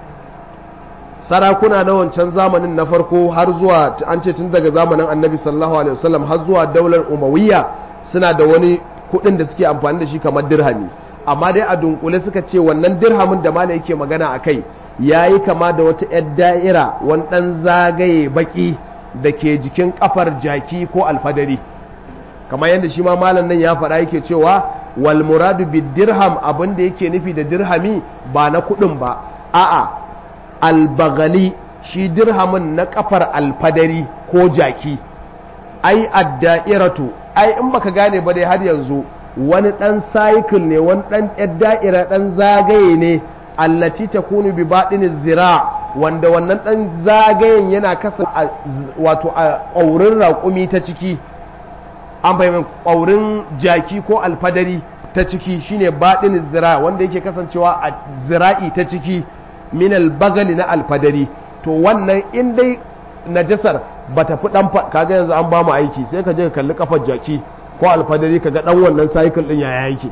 sarakuna na wancan zamanin na farko har zuwa an ce tun daga zamanin annabi sallallahu alaihi wasallam har zuwa daular umawiyya suna da wani kuɗin da suke amfani da shi kamar dirhami amma dai a dunkule suka ce wannan dirhamin da mala yake magana a kai ya yi kama da wata 'yar da'ira wani ɗan zagaye baki da ke jikin kafar jaki ko alfadari kamar yadda shi ma malam nan ya faɗa yake cewa wal muradu bid dirham abin da yake nufi da dirhami ba na kuɗin ba a'a albagali shi dirhamin na kafar alfadari ko jaki ai adda'iratu ai in baka gane ba dai har yanzu wani ɗan cycle ne wani ɗan ɗan da'ira ɗan zagaye ne allati takunu bi baɗin zira wanda wannan ɗan zagayen yana kasa wato a ƙaurin raƙumi ta ciki an fahimta ƙaurin jaki ko alfadari ta ciki shine baɗin zira wanda yake kasancewa a zira'i ta ciki minal bagali na alfadari to wannan in dai najasar ba ta fi ɗan kaga yanzu an ba mu aiki sai ka je ka kalli kafar jaki ko alfadari ka ga ɗan wannan cycle ɗin yaya yake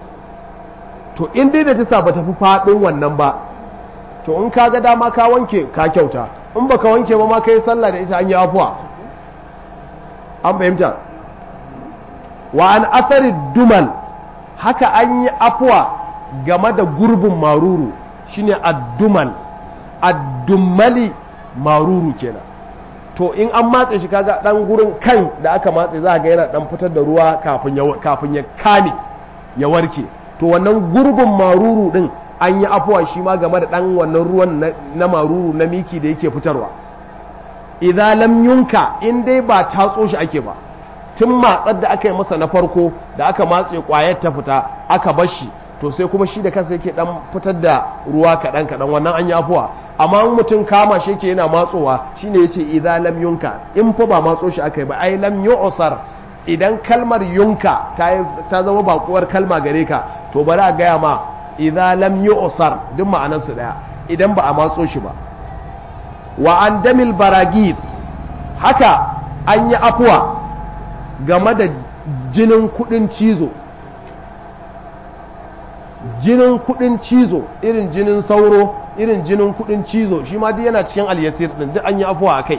to in dai najasa ba ta fi faɗin wannan ba to in ka ga dama ka wanke ka kyauta in ba ka wanke ba ma ka yi sallah da ita an yi afuwa an fahimta wa an asari dumal haka an yi afuwa game da gurbin maruru shine addumal addumali maruru kenan to in an matse shi kaga dan gurin kan da aka matse za ga yana dan fitar da ruwa kafin ya kafin ya kame ya warke to wannan gurbin maruru din an yi afuwa shi ma game da dan wannan ruwan na maruru na miki da yake fitarwa idan lam yunka in dai ba tatso shi ake ba tun matsar da aka yi masa na farko da aka matse kwayar ta fita aka bar shi to sai kuma shi da kansa yake dan fitar da ruwa kaɗan kaɗan wannan an yi afuwa amma mutum kama shi yake yana matsowa shine yace idan lam yunka in fa ba matso shi aka yi ba ai lam yu'sar idan kalmar yunka ta zama bakuwar kalma gare ka to bari a gaya ma idan lam yu'sar duk ma'anar su daya idan ba a matso shi ba wa an damil baragid haka an yi afuwa game da jinin kudin cizo jinin kudin cizo irin jinin sauro irin jinin kudin cizo shi ma duk yana cikin alyasir din duk an yi afuwa a kai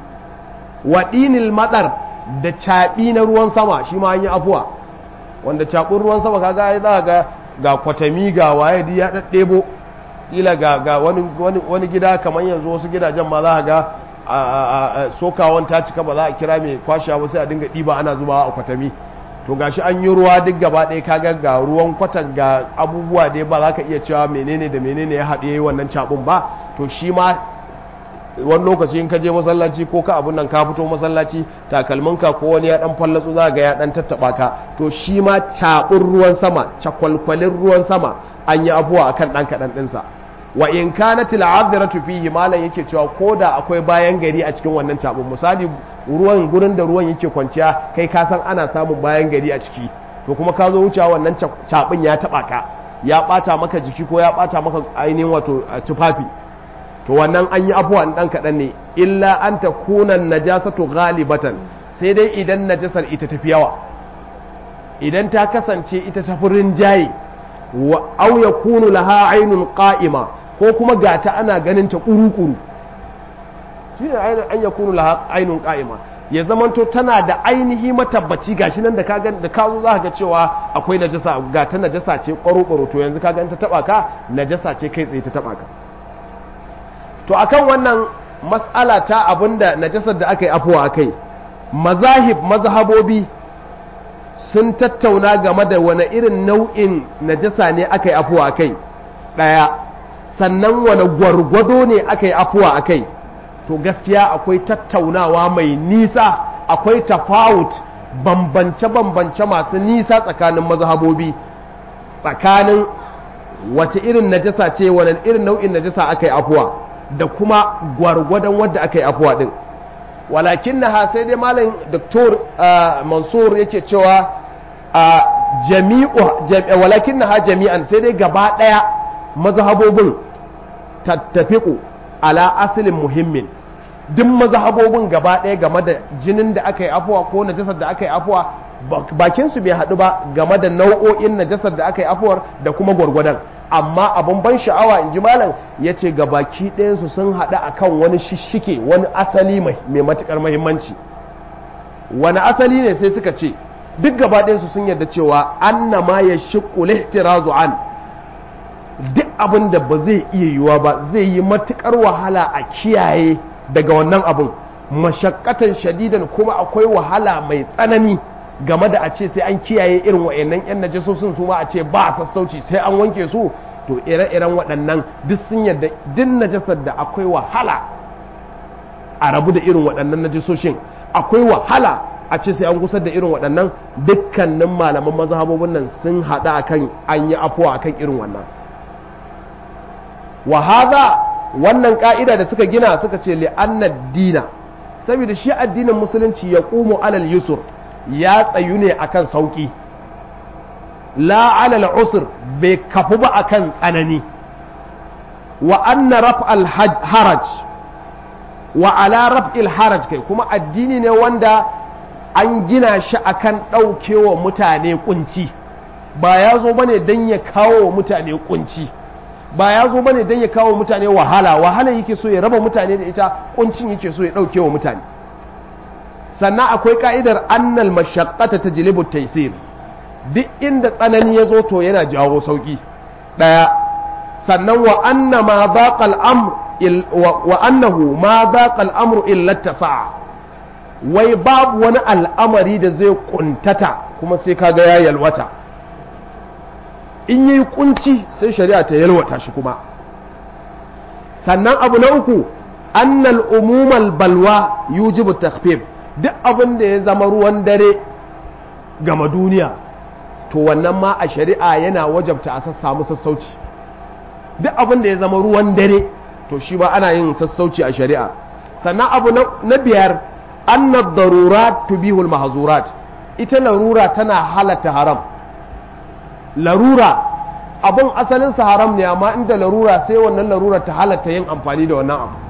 wa dinil madar da caɓi na ruwan sama shi ma an yi afuwa wanda caɓin ruwan sama kaga ai za ga ga kwatami ga waye duk ya daddebo ila ga ga wani wani gida kamar yanzu wasu gidajen ma za ga sokawan ta cika ba za a kira mai kwasha ba sai a dinga ɗiba ana zubawa a kwatami to gashi an yi ruwa duk gaba ɗaya kaga ga ruwan kwatan ga abubuwa dai ba za ka iya cewa menene da menene ya haɗe wannan cabin ba to shi ma wani lokaci in ka je masallaci ko ka abun nan ka fito masallaci takalminka ko wani ya dan fallatsu za ga ya dan tattaba ka to shi ma cabin ruwan sama cakwalkwalin ruwan sama an yi abuwa akan dan kaɗan ɗinsa wa in kanat al'adiratu fihi malan yake cewa koda akwai bayan gari a cikin wannan cabin misali ruwan gurin da ruwan yake kwanciya kai ka san ana samun bayan gari a ciki to kuma ka zo wucewa wannan cabin ya taba ka ya bata maka jiki ko ya bata maka ainihin wato tufafi to wannan an yi abuwa dan kaɗan ne illa an ta kunan najasatu ghalibatan sai dai idan najasar ita tafi yawa idan ta kasance ita tafi rinjaye wa aw yakunu laha ainun qa'ima ko kuma gata ana ganin ta kuru-kuru shine an yakunu laha ainun qa'ima ya zamanto tana da ainihi matabbaci gashi nan da ka da ka zo za ga cewa akwai najasa ga ta najasa ce kwaro to yanzu kaga in ta taba ka najasa ce kai tsaye ta taba ka to akan wannan mas'ala ta abinda najasar da aka yi afuwa akai mazahib mazhabobi sun tattauna game da wani irin nau'in najasa ne aka yi afuwa a kai ɗaya sannan wani gwargwado ne aka yi afuwa a kai to gaskiya akwai tattaunawa mai nisa akwai tafawut bambance-bambance masu nisa tsakanin mazhabobi tsakanin wace irin najasa ce wani irin nau'in najasa aka yi afuwa da kuma gwargwadon wadda aka yi afuwa din walakin na sai dai malam doktor mansur yake cewa jami'u walakin na jami'an sai dai gaba ɗaya mazhabobin tattafiku ala asalin muhimmin duk mazhabobin gaba ɗaya game da jinin da aka yi afuwa ko najasar da aka yi afuwa bakinsu bai haɗu ba game da nau'o'in najasar da aka yi afuwar da kuma gwargwadon amma abin ban sha'awa in ji malam ya ce ga baki ɗayansu sun haɗu akan wani shishike wani asali mai matuƙar mahimmanci wani asali ne sai suka ce duk gaba ɗayansu sun yarda cewa anna ma ya shiƙu lihtirazu an duk abin da ba zai iya yiwuwa ba zai yi matuƙar wahala a kiyaye daga wannan abin mashakkatan shadidan kuma akwai wahala mai tsanani game da a ce sai an kiyaye irin wa'annan yan najasosin su ma a ce ba sassauci sai an wanke su to ire-iren waɗannan duk sun yadda duk najasar da akwai wahala a rabu da irin waɗannan najasoshin akwai wahala a ce sai an gusar da irin waɗannan dukkanin malaman mazhabobin nan sun haɗa akan an yi afuwa akan irin wannan wa hadha wannan ka'ida da suka gina suka ce li'anna dina saboda shi addinin musulunci ya qumu alal yusur ya tsayu ne akan sauki la alal usr bai kafu ba akan tsanani wa anna raf'al haraj wa ala raf'il haraj kai kuma addini ne wanda an gina shi akan ɗaukewa mutane kunci ba ya zo bane don ya kawo mutane kunci ba ya zo bane don ya kawo mutane wahala wahala yake so ya raba mutane da ita kuncin yake so ya ɗauke wa mutane sannan akwai ka'idar annal mashaqqata tajlibu taysir duk inda tsanani ya zo to yana jawo sauki daya sannan wa anna ma baqa al-amr wa annahu ma baqa al-amru illa tasa'a wai babu wani al'amari da zai kuntata kuma sai kaga ya yalwata in yi kunci sai shari'a ta yalwata shi kuma sannan abu na uku annal umumal balwa yujibu takhfif duk abin da ya zama ruwan dare gama duniya to wannan ma a shari'a yana wajabta a samu sassauci duk abin da ya zama ruwan dare to shi ba ana yin sassauci a shari'a sannan abu na biyar annad darurat tubihul mahzurat ita larura tana halatta haram larura abin asalinsa haram ne amma inda larura sai wannan larura ta halatta yin amfani da wannan abu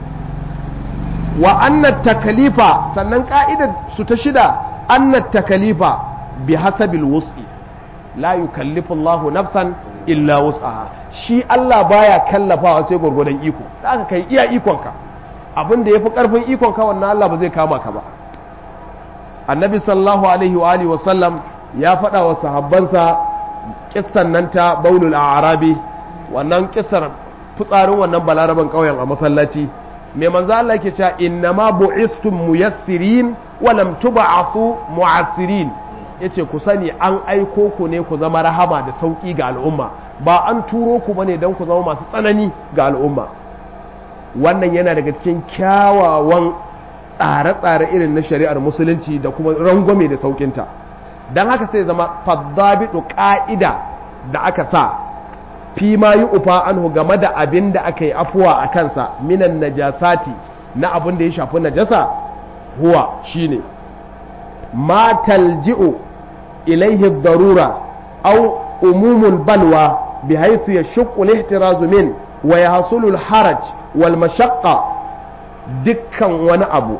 wa annat takalifa sannan ka'idar su ta shida annat takalifa bi hasabil wus'i la yukallifu Allahu nafsan illa wus'aha shi Allah baya kallafawa sai gwargwadon iko da aka kai iya ikonka abin da yafi karfin ikonka wannan Allah ba zai kama ka ba annabi sallallahu alaihi wa alihi wa sallam ya faɗa wa sahabbansa kissan nan ta baulul arabi wannan kissar fitsarin wannan balaraban ƙauyen a masallaci mai manzo Allah yake cewa innama bu'istum muyassirin wa lam tub'athu mu'assirin yace ku sani an aiko ku ne ku zama rahama da sauki ga al'umma ba an turo ku bane dan ku zama masu tsanani ga al'umma wannan yana daga cikin kyawawan tsare-tsare irin na shari'ar musulunci da kuma rangwame da saukinta don haka sai zama faddabitu ƙa'ida da aka sa fi ma yi ufa anhu game da abin da aka yi afuwa a kansa minan najasati na abin da ya shafi najasa huwa shine ma talji'u ilaihi darura au umumul balwa bi haythu yashqu al-ihtirazu min wa yahsulu al-haraj wal mashaqqa dukkan wani abu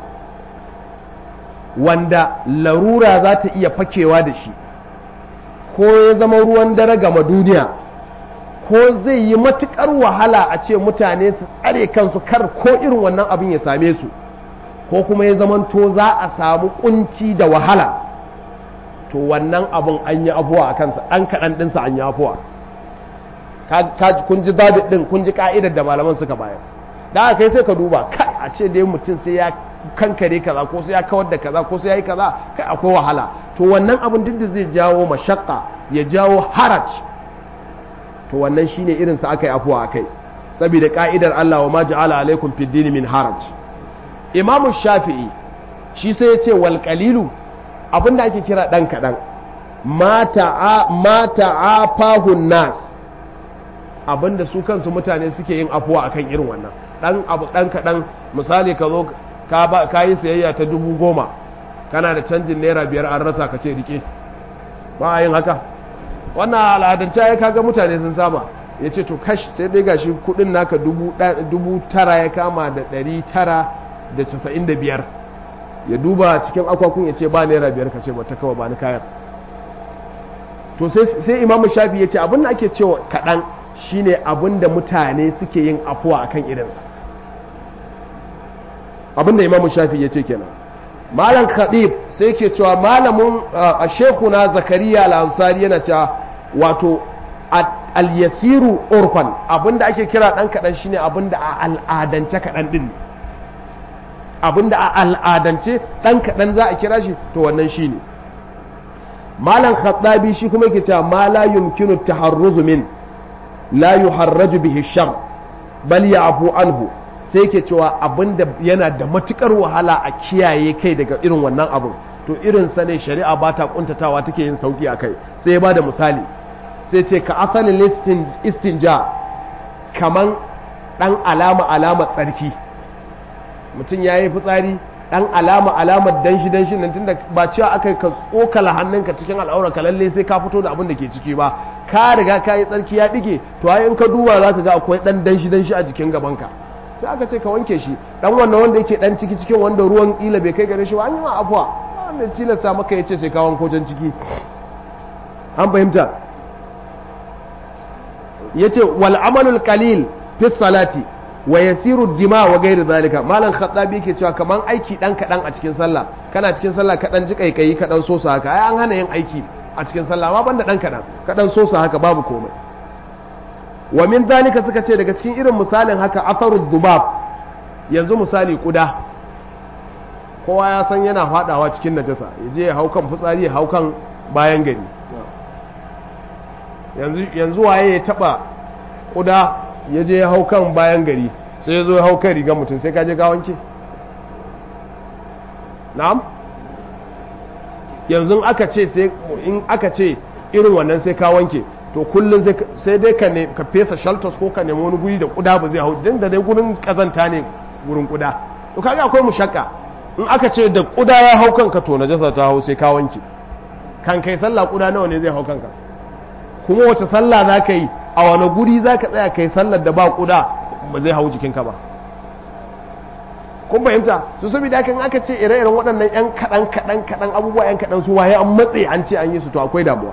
wanda larura za ta iya fakewa da shi ko ya zama ruwan dare gama duniya ko zai yi matukar wahala a ce mutane su tsare kansu kar ko irin wannan abin ya same su ko kuma ya zamanto za a samu kunci da wahala to wannan abin an yi afuwa a kansa ɗan kaɗan ɗinsa an yi afuwa kun ji zabi ɗin kun ji ka'idar da malaman suka bayar da aka kai sai ka duba kai a ce dai mutum sai ya kankare kaza ko sai ya kawar da kaza ko sai ya yi kaza kai akwai wahala to wannan abin duk da zai jawo mashakka ya jawo haraj to wannan shine irin sa aka yi afuwa akai saboda ka'idar Allah wa ma ja'ala alaikum fid din min haraj Imam Shafi'i shi sai ya ce wal qalilu abinda ake kira dan kadan mata mata afahun nas abinda su kansu mutane suke yin afuwa akan irin wannan dan abu dan kadan misali ka zo ka ba ka yi sayayya ta dubu goma kana da canjin naira biyar an rasa ka ce rike ba a yin haka wannan al'adance ya kaga mutane sun saba ya ce to kash sai dai gashi kudin naka dubu tara ya kama da ɗari tara da casa'in da biyar ya duba cikin akwakun ya ce ba naira biyar ka ce ba ta kawa ba ni kayan to sai imamu shafi ya ce abin da ake cewa kaɗan shine abin da mutane suke yin afuwa akan irinsa abin da imamu shafi ya ce kenan malam khatib sai ke cewa malamin a shekuna zakariya al-ansari yana cewa wato al-yasiru urfan abinda ake kira dan kadan shine abinda a al'adance kadan din abinda a al'adance dan kadan za a kira shi to wannan shine malam khattabi shi kuma yake cewa ma la yumkinu taharruzu min la yuharraju bihi shar bal ya'fu anhu sai yake cewa abinda yana da matukar wahala a kiyaye kai daga irin wannan abin to irin sa ne shari'a ba ta kuntatawa take yin sauki a kai sai ya bada misali sai ce ka asalin istinja kaman dan alama alama tsarki mutum ya yi fitsari dan alama alamar danshi danshi nan tunda ba cewa aka ka tsokala hannunka cikin al'aura ka lalle sai ka fito da abin da ke ciki ba ka riga ka yi tsarki ya dige to ai in ka duba za ka ga akwai dan danshi danshi a jikin gabanka sai aka ce ka wanke shi dan wannan wanda yake dan ciki cikin wanda ruwan kila bai kai gare shi ba an yi ma afuwa wanda tilasta maka ya ce sai ka wanko can ciki an fahimta ya ce wal amalul qalil fi salati wa yasiru dima wa gairi zalika malam khattabi yake cewa kaman aiki dan kadan a cikin sallah kana cikin sallah kadan ji kaikayi kadan sosa haka ai an hana yin aiki a cikin sallah amma banda dan kadan kadan sosa haka babu komai wa min zalika suka ce daga cikin irin misalin haka atharu dhubab yanzu misali kuda kowa ya san yana fadawa cikin najasa ya je ya hau kan fitsari ya hau kan bayan gari yanzu yanzu waye ya taba kuda ya je ya hau kan bayan gari sai ya zo ya hau kan rigar mutum sai ka je ka wanke na'am yanzu aka ce sai in aka ce irin wannan sai ka wanke to kullum sai dai ka ka fesa shaltos ko ka nemi wani guri da kuda ba zai hau din da dai gurin kazanta ne gurin kuda to kaga akwai mushakka in aka ce da kuda ya hau kanka to najasa ta hau sai ka wanke kan kai sallah kuda nawa ne zai hau kanka kuma wace sallah za ka yi a wani guri za ka tsaya kai sallar da ba kuda ba zai hau jikinka ba kun fahimta su saboda kan aka ce ire-iren waɗannan 'yan kaɗan kaɗan kaɗan abubuwa 'yan kaɗan su waye an matse an ce an yi su to akwai damuwa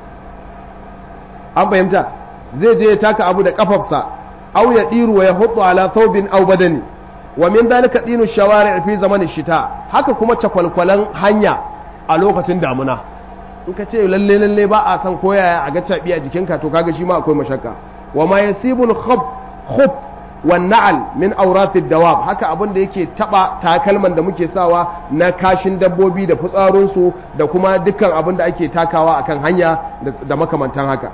an fahimta zai je ya taka abu da kafafsa au ya ɗiru wa ya hudu ala thawbin au badani wa min dalika dinu shawari fi zamanin shita haka kuma cakwalkwalan hanya a lokacin damuna in ka ce lalle lalle ba a san koyaya a ga caɓi a jikinka to kaga shi ma akwai mashakka wa ma yasibul khub khub wan na'al min awratid dawab haka abin da yake taba takalman da muke sawa na kashin dabbobi da fitsarun su da kuma dukkan abin da ake takawa akan hanya da makamantan haka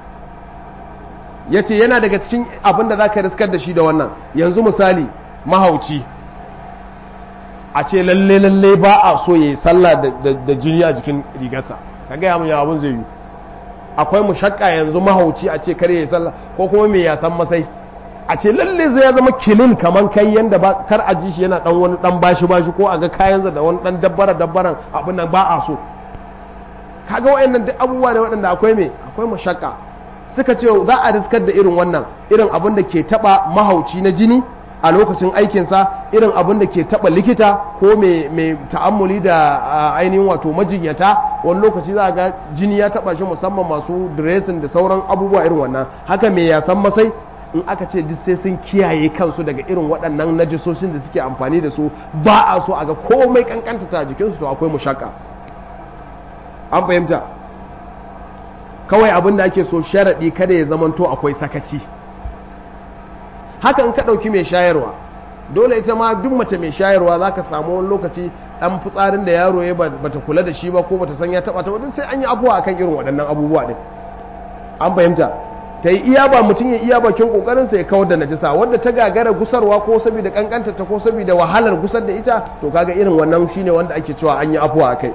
yace yana daga cikin abin da zaka riskar da shi da wannan yanzu misali mahauci a ce lalle lalle ba a so yayi sallah da jini a jikin rigarsa ka gaya mun ya abun zai yi akwai mushakka yanzu mahauci a ce kare ya sallah ko kuma mai yasan masai a ce lalle zai zama kilin kaman kai yanda ba kar a ji shi yana dan wani dan bashi bashi ko a ga kayansa da wani dan dabbara dabbaran abin nan ba a so kaga wayannan duk abubuwa ne waɗanda akwai me akwai mushakka suka ce za a riskar da irin wannan irin abin da ke taba mahauci na jini a lokacin aikinsa irin abin da ke taba likita ko mai ta'ammuli da ainihin wato majinyata wani lokaci za a ga jini ya taba shi musamman masu dressing da sauran abubuwa irin wannan haka mai yasan masai in aka ce duk sai sun kiyaye kansu daga irin waɗannan najisoshin da suke amfani da su ba a so a ga komai kankanta ta jikinsu to akwai mushaka an fahimta kawai abin da ake so sharaɗi kada ya zamanto akwai sakaci haka in ka ɗauki mai shayarwa dole ita ma duk mace mai shayarwa za ka samu wani lokaci ɗan fitsarin da yaro ya bata kula da shi ba ko bata san ya taɓa ta wadda sai an yi abuwa akan irin waɗannan abubuwa ɗin an fahimta ta yi iya ba mutum ya iya bakin ƙoƙarin sa ya kawar da najisa wadda ta gagara gusarwa ko saboda kankanta ta ko saboda wahalar gusar da ita to kaga irin wannan shine wanda ake cewa an yi afuwa akai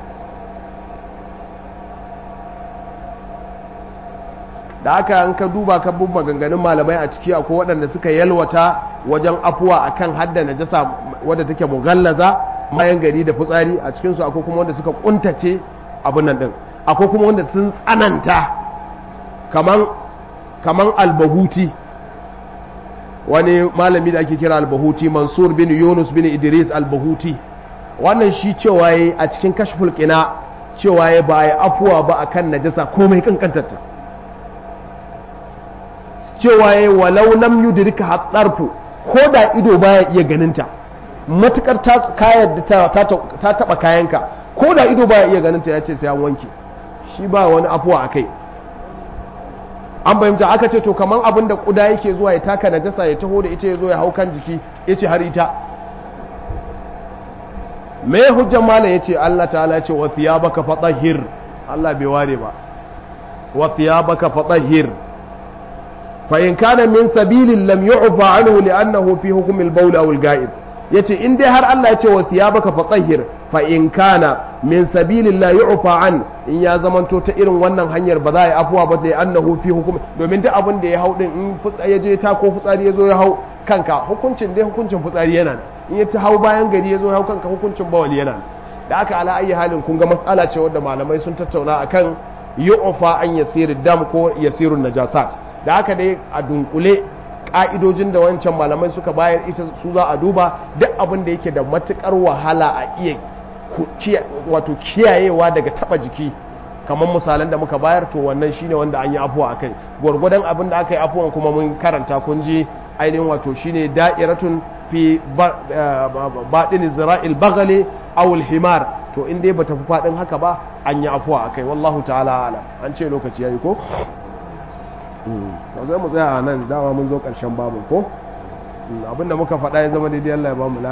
da aka an ka duba ka bin maganganun malamai a ciki akwai waɗanda suka yalwata wajen afuwa akan hadda najasa wadda take mughallaza bayan gari da fitsari a cikin su akwai kuma wanda suka kuntace abun nan din akwai kuma wanda sun tsananta kaman kaman albahuti wani malami da ake kira albahuti mansur bin yunus bin idris albahuti wannan shi cewa yayi a cikin kashful qina cewa ya ba ya afuwa ba akan najasa komai kankantarta cewa ya walau lam yudrika hatsarfu ko da ido baya iya ganinta matukar ta kayar ta ta taba kayanka ko da ido baya iya ganinta ya ce sai an wanke shi ba wani afuwa akai an fahimta aka ce to kaman abin da kuda yake zuwa ya taka najasa ya taho da ita ya zo ya hau kan jiki ya ce har ita me hujjan malam ya ce Allah ta'ala ce wa thiyabaka fatahhir Allah bai ware ba wa thiyabaka fatahhir fa in kana min sabilin lam yu'fa anhu li'annahu fi hukm al-bawl aw al-ga'ib yace in dai har Allah ya ce wa thiyabaka fatahhir fa in kana min sabilin la yu'fa an in ya zamanto ta irin wannan hanyar ba za a yi afuwa ba da annahu fi hukum domin duk abin da ya hau din in fitsari ya je ta ko fitsari ya zo ya hau kanka hukuncin dai hukuncin fitsari yana nan in ya ta hau bayan gari ya zo ya hau kanka hukuncin bawali yana nan da aka ala ayi halin kun ga matsala ce wadda malamai sun tattauna akan yu'fa an yasiru dam ko yasiru najasat da haka dai a dunkule ka'idojin da wancan malamai suka bayar ita su za a duba duk abin da yake da matukar wahala a iya wato kiyayewa daga taba jiki kamar misalan da muka bayar to wannan shine wanda an yi afuwa akai gwargwadon abin da aka yi afuwan kuma mun karanta kun ji ainihin wato shine da'iratun fi baɗin zira'il bagale awul himar to in dai bata fi faɗin haka ba an yi afuwa akai wallahu ta'ala alam an ce lokaci yayi ko zai mu tsaya nan dama mun zo ƙarshen babu ko abinda muka faɗa ya zama daidai Allah ya ba mu